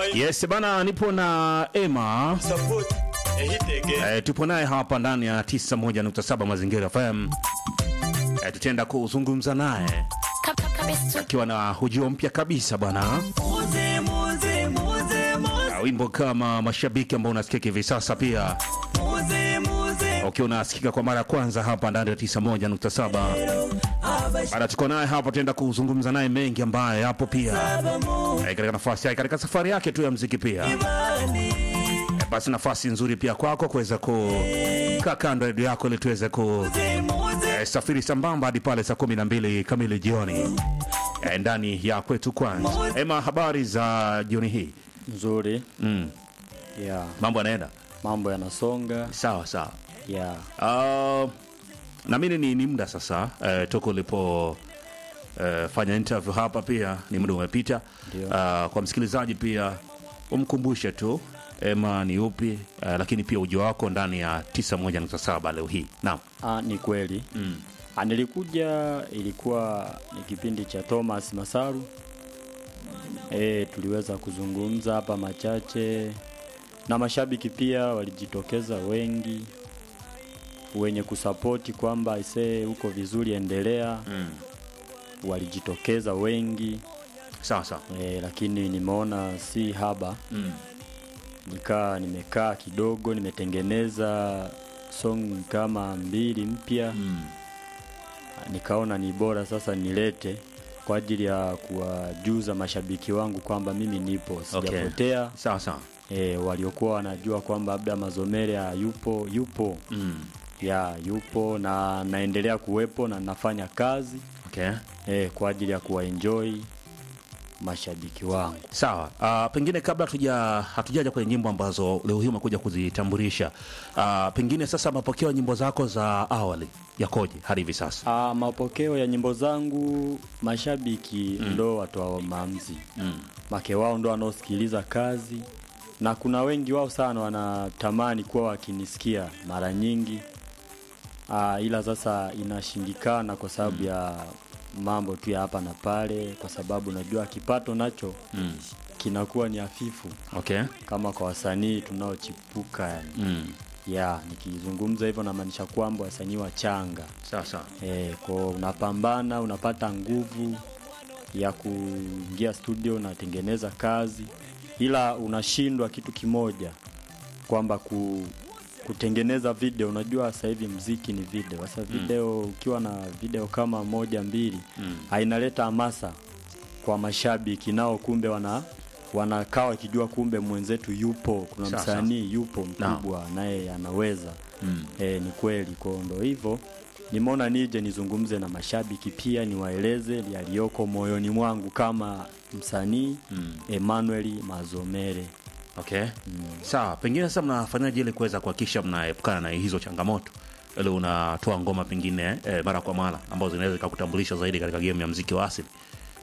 Yes bana, nipo na Emma support ehitege e, tupo naye hapa ndani ya 91.7 Mazingira FM e, tutaenda kuzungumza naye akiwa na hujio mpya kabisa bwana, muze muze muze muze Na wimbo kama mashabiki ambao unasikika hivi sasa, pia muze muze ukiwa unasikika kwa mara ya kwanza hapa ndani ya 91.7 abashaba Bana, tuko naye hapa, tutaenda kuzungumza naye mengi ambayo yapo pia mu e, katika nafasi yake katika safari yake tu ya mziki pia bani e, basi nafasi nzuri pia kwako kuweza kukaa kando ya redio yako ili tuweze ku muze muze Eh, safiri sambamba hadi pale saa kumi na mbili kamili jioni eh, ndani ya kwetu kwanza. Ema, habari za jioni hii? nzuri Mm, ya mambo yanaenda mambo yanasonga sawa sawa. ya Uh, naamini ni, ni muda sasa eh, toka ulipo eh, fanya interview hapa, pia ni muda umepita. Ndio. Uh, kwa msikilizaji pia umkumbushe tu Ema ni upi eh, lakini pia ujio wako ndani ya 91.7 leo hii. Naam. ah, ni kweli Mm. ah, nilikuja ilikuwa ni kipindi cha Thomas Masaru e, tuliweza kuzungumza hapa machache na mashabiki pia walijitokeza wengi wenye kusapoti kwamba isee huko vizuri endelea Mm. walijitokeza wengi Sawa sawa. e, lakini nimeona si haba Mm. nikaa nimekaa kidogo nimetengeneza song kama mbili mpya Mm. nikaona ni bora sasa nilete kwa ajili ya kuwajuza mashabiki wangu kwamba mimi nipo sijapotea Sawa sawa. e, waliokuwa wanajua kwamba labda mazomere yupo yupo Mm. ya yupo na naendelea kuwepo na nafanya kazi Okay. e, kwa ajili ya kuwaenjoy mashabiki wangu Sawa. Uh, pengine kabla hatuja hatujaja kwenye nyimbo ambazo leo hii umekuja kuzitambulisha, uh, pengine sasa mapokeo ya nyimbo zako za awali yakoje hadi hivi sasa? Ah, mapokeo ya nyimbo zangu mashabiki ndo watoa maamuzi Mm. make wao ndo wanaosikiliza kazi na kuna wengi wao sana wanatamani kuwa wakinisikia mara nyingi Aa, ila sasa inashindikana kwa sababu ya mambo tu ya hapa na pale kwa sababu najua kipato nacho Mm. kinakuwa ni hafifu Okay. kama kwa wasanii tunaochipuka yani. Mm. ya nikizungumza hivyo namaanisha kwamba wasanii wachanga Sawa sawa. E, kwa unapambana unapata nguvu ya kuingia studio unatengeneza kazi, ila unashindwa kitu kimoja kwamba ku, kutengeneza video. Unajua sasa hivi mziki ni video. Sasa video ukiwa na video kama moja mbili Mm. hainaleta hamasa kwa mashabiki, nao kumbe wana wanakaa wakijua kumbe mwenzetu yupo, kuna Sawa, msanii yupo mkubwa naye anaweza Mm. E, ni kweli kwao, ndo hivyo nimeona nije nizungumze na mashabiki pia niwaeleze yaliyoko moyoni mwangu kama msanii Mm. Emmanuel Mazomere. Okay. Sawa. Pengine sasa mnafanyaje ili kuweza kuhakikisha mnaepukana na hizo changamoto ili unatoa ngoma pengine eh, mara kwa mara ambazo zinaweza zikakutambulisha zaidi katika game ya mziki wa asili?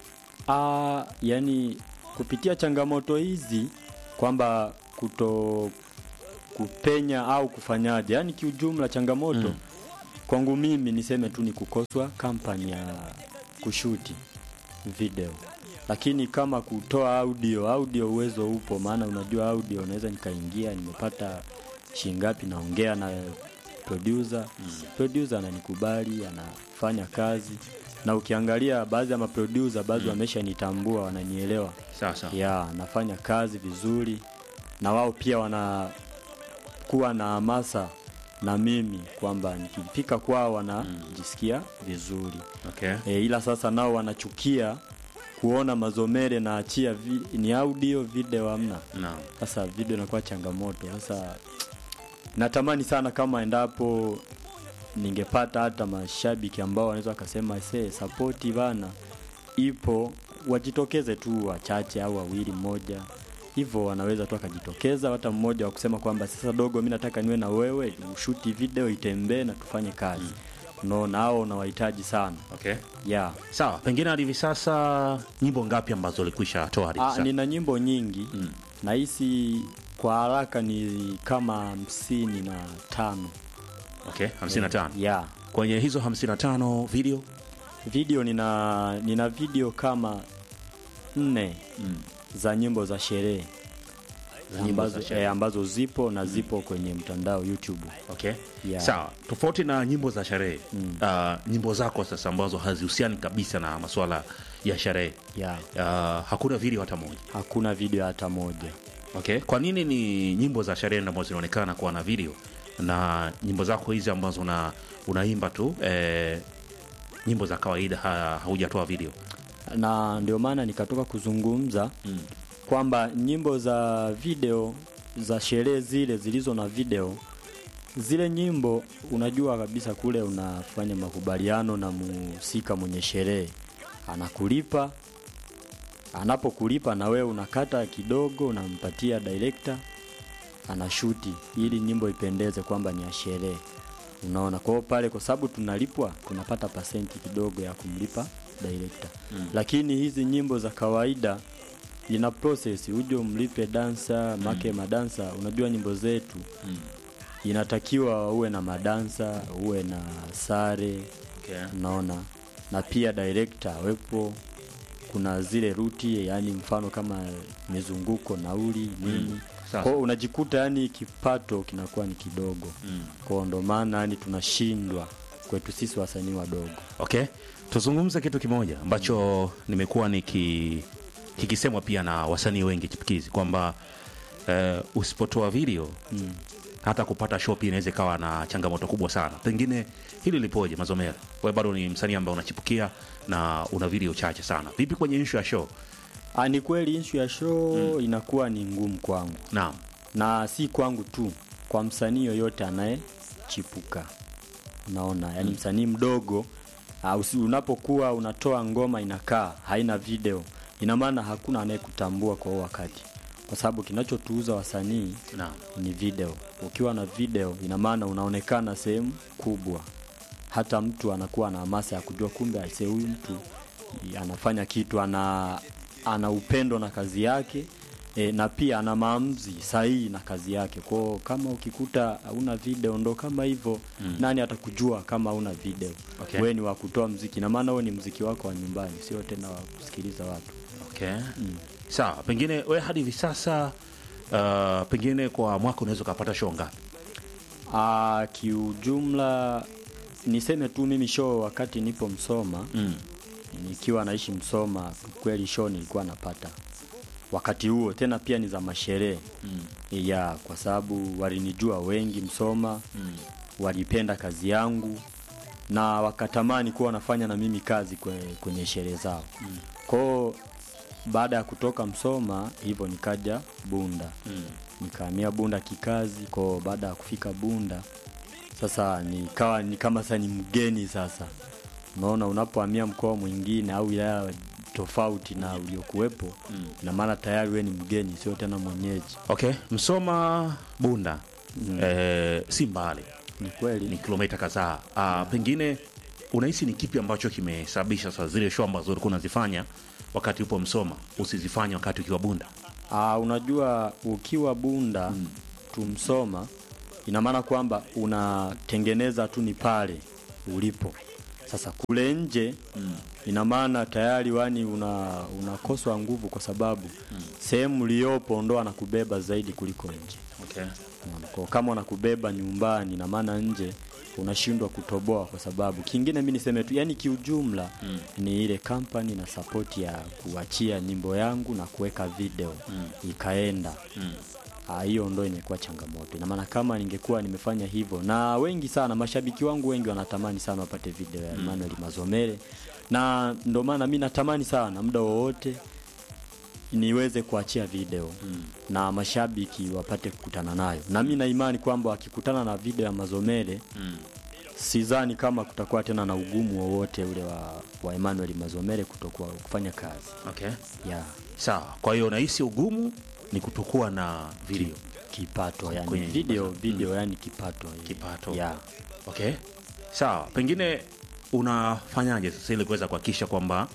Ah, yani kupitia changamoto hizi kwamba kuto kupenya au kufanyaje, yani kiujumla changamoto kwangu mimi niseme tu ni kukoswa kampani ya kushuti video, lakini kama kutoa audio, audio uwezo upo, maana unajua audio unaweza nikaingia nimepata shingapi, naongea na producer producer ananikubali, anafanya kazi, na ukiangalia baadhi ya maproducer baadhi wameshanitambua, wananielewa Sawa sawa. ya nafanya kazi vizuri na wao pia wanakuwa na hamasa na mimi kwamba nikifika kwao wanajisikia vizuri Okay. e, ila sasa nao wanachukia kuona mazomere na achia vi, ni audio video hamna Naam. sasa video inakuwa changamoto sasa natamani sana kama endapo ningepata hata mashabiki ambao wanaweza wakasema se sapoti bana ipo wajitokeze tu wachache au wawili mmoja hivyo wanaweza tu akajitokeza hata mmoja wa kusema kwamba sasa dogo mi nataka niwe na wewe ushuti video itembee na tufanye kazi unaona hao unawahitaji sana Okay. yeah. Sawa, pengine hadi hivi sasa nyimbo ngapi ambazo ulikwisha toa hadi hivi Ah, sasa? nina nyimbo nyingi Mm. nahisi kwa haraka ni kama hamsini na tano Okay, 55. yeah. Kwenye hizo 55 video video nina nina video kama nne mm. za nyimbo za sherehe za nyimbo ambazo, za sherehe. eh, ambazo zipo na zipo kwenye mtandao YouTube. Okay. Yeah. Sawa, tofauti na nyimbo za sherehe mm. uh, nyimbo zako sasa ambazo hazihusiani kabisa na masuala ya sherehe Yeah. uh, hakuna video hata moja. Hakuna video hata moja. Okay. Kwa nini ni nyimbo za sherehe ndio ambazo zinaonekana kuwa na video na nyimbo zako hizi ambazo una, unaimba tu eh, nyimbo za kawaida ha, haujatoa video? na ndio maana nikatoka kuzungumza Mm. kwamba nyimbo za video za sherehe zile zilizo na video zile nyimbo unajua kabisa kule unafanya makubaliano na muhusika mwenye sherehe anakulipa anapokulipa na wewe unakata kidogo unampatia director anashuti ili nyimbo ipendeze kwamba ni ya sherehe unaona kwa hiyo pale kwa sababu tunalipwa tunapata pasenti kidogo ya kumlipa director mm. lakini hizi nyimbo za kawaida ina process uje umlipe dansa make madansa unajua nyimbo zetu Mm. inatakiwa uwe na madansa uwe na sare Okay. unaona na pia director awepo kuna zile ruti yani mfano kama mizunguko nauli nini Sasa. kwao unajikuta yani kipato kinakuwa ni kidogo Mm. kwao ndo maana yani tunashindwa kwetu sisi wasanii wadogo Okay, tuzungumze kitu kimoja ambacho nimekuwa niki kikisemwa pia na wasanii wengi chipukizi kwamba eh, usipotoa video mm. hata kupata show pia inaweza ikawa na changamoto kubwa sana. Pengine hili lipoje, Mazomera? Wewe bado ni msanii ambaye unachipukia na una video chache sana. Vipi kwenye issue ya show? Ah, ni kweli inshu ya show inakuwa ni ngumu kwangu Naam. na si kwangu tu kwa msanii yoyote anayechipuka unaona yani msanii mdogo uh, usi- unapokuwa unatoa ngoma inakaa haina video ina maana hakuna anayekutambua kwa huo wakati kwa sababu kinachotuuza wasanii Naam. ni video ukiwa na video ina maana unaonekana sehemu kubwa hata mtu anakuwa na hamasa ya kujua kumbe aise huyu mtu i- anafanya kitu ana ana upendo na kazi yake e, na pia ana maamuzi sahihi na kazi yake kwao kama ukikuta hauna video ndo kama hivyo mm. nani atakujua kama hauna video Okay. wewe ni wa kutoa mziki na maana wewe ni mziki wako wa nyumbani sio tena wa kusikiliza watu Okay. Sawa, pengine we hadi hivi sasa uh, pengine kwa mwaka unaweza ukapata show ngapi? Ah, kiujumla niseme tu mimi show wakati nipo Msoma Mm. nikiwa naishi Msoma, kweli show nilikuwa napata wakati huo, tena pia ni za masherehe Mm. ya kwa sababu walinijua wengi Msoma Mm. walipenda kazi yangu na wakatamani kuwa wanafanya na mimi kazi kwenye, kwenye sherehe zao mm. kwao baada ya kutoka Msoma hivyo nikaja Bunda Mm. nikahamia Bunda kikazi kwao. Baada ya kufika Bunda sasa nikawa ni kama sasa ni mgeni sasa. Unaona, unapohamia mkoa mwingine au wilaya tofauti na uliokuwepo Mm. ina maana tayari we ni mgeni, sio tena mwenyeji. Okay, Msoma Bunda Mm. eh, si mbali, Ni kweli ni kilomita kadhaa. Ah, pengine unahisi ni kipi ambacho kimesababisha sasa zile show ambazo ulikuwa unazifanya wakati upo Msoma usizifanye wakati ukiwa Bunda? Ah, unajua ukiwa Bunda mm. tumsoma ina maana kwamba unatengeneza tu ni pale ulipo. Sasa kule nje mm. ina maana tayari wani una unakoswa nguvu kwa sababu mm. sehemu uliyopo ndo anakubeba zaidi kuliko nje. Okay. Unaona, Kwa kama unakubeba nyumbani ina maana nje unashindwa kutoboa kwa sababu kingine mi niseme tu yani kiujumla mm. ni ile kampani na sapoti ya kuachia nyimbo yangu na kuweka video mm. ikaenda Mm. Ah, hiyo ndo imekuwa changamoto ina maana kama ningekuwa nimefanya hivyo na wengi sana mashabiki wangu wengi wanatamani sana wapate video ya Emmanuel Mazomere na ndo maana mi natamani sana muda wowote niweze kuachia video mm. na mashabiki wapate kukutana nayo na mi na imani kwamba wakikutana na video ya Mazomere Mm. sidhani kama kutakuwa tena na ugumu wowote ule wa, wa Emmanuel Mazomere kutokuwa kufanya kazi Okay. ya Sawa. Kwa hiyo unahisi ugumu ni kutokuwa na video. kipato yani Kwenye video video yani kipato Kipato. ya Okay. Sawa. Pengine unafanyaje sasa ili kuweza kuhakikisha kwamba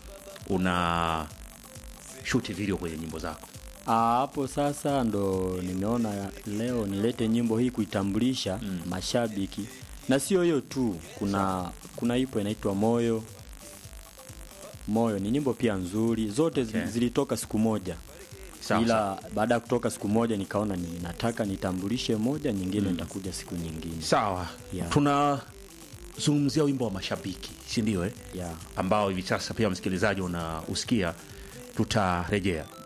una shoot video kwenye nyimbo zako? Ah, hapo sasa ndo nimeona leo nilete nyimbo hii kuitambulisha mm. mashabiki na sio hiyo tu kuna kuna ipo inaitwa moyo moyo ni nyimbo pia nzuri zote Okay. okay. zilitoka siku moja Sawa, ila baada ya kutoka siku moja nikaona ni nataka nitambulishe moja nyingine nitakuja siku nyingine sawa Yeah. tunazungumzia wimbo wa mashabiki si ndio eh? yeah. ambao hivi sasa pia msikilizaji unausikia tutarejea